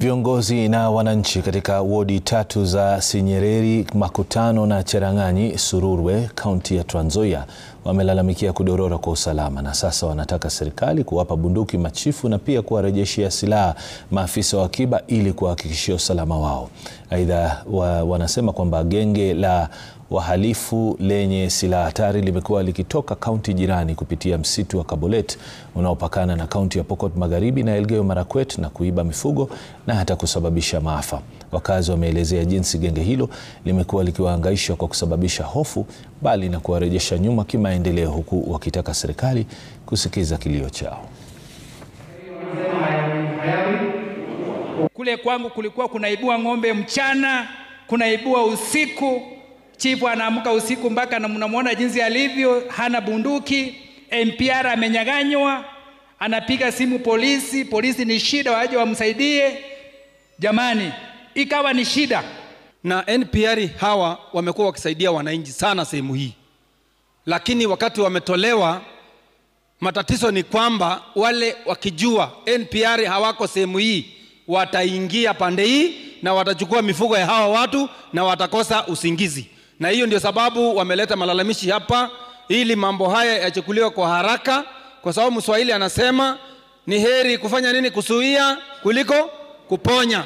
Viongozi na wananchi katika wodi tatu za Sinyereri, Makutano na Cherang'anyi, Sururwe, kaunti ya Trans Nzoia wamelalamikia kudorora kwa usalama na sasa wanataka serikali kuwapa bunduki machifu na pia kuwarejeshea silaha maafisa wa akiba ili kuhakikishia usalama wao. Aidha, wa, wanasema kwamba genge la wahalifu lenye silaha hatari limekuwa likitoka kaunti jirani kupitia msitu wa Kabolet unaopakana na kaunti ya Pokot Magharibi na Elgeyo Marakwet na kuiba mifugo na hata kusababisha maafa. Wakazi wameelezea jinsi genge hilo limekuwa likiwahangaisha kwa kusababisha hofu bali na kuwarejesha nyuma kimaendeleo, huku wakitaka serikali kusikiza kilio chao. Kule kwangu kulikuwa kunaibua ng'ombe mchana, kunaibua usiku. Chifu anaamka usiku mpaka na mnamwona jinsi alivyo, hana bunduki. MPR amenyaganywa, anapiga simu polisi, polisi ni shida, waje wamsaidie. Jamani, ikawa ni shida. na NPR hawa wamekuwa wakisaidia wananchi sana sehemu hii, lakini wakati wametolewa, matatizo ni kwamba wale wakijua NPR hawako sehemu hii, wataingia pande hii na watachukua mifugo ya hawa watu na watakosa usingizi, na hiyo ndio sababu wameleta malalamishi hapa, ili mambo haya yachukuliwe kwa haraka, kwa sababu Mswahili anasema ni heri kufanya nini, kuzuia kuliko kuponya.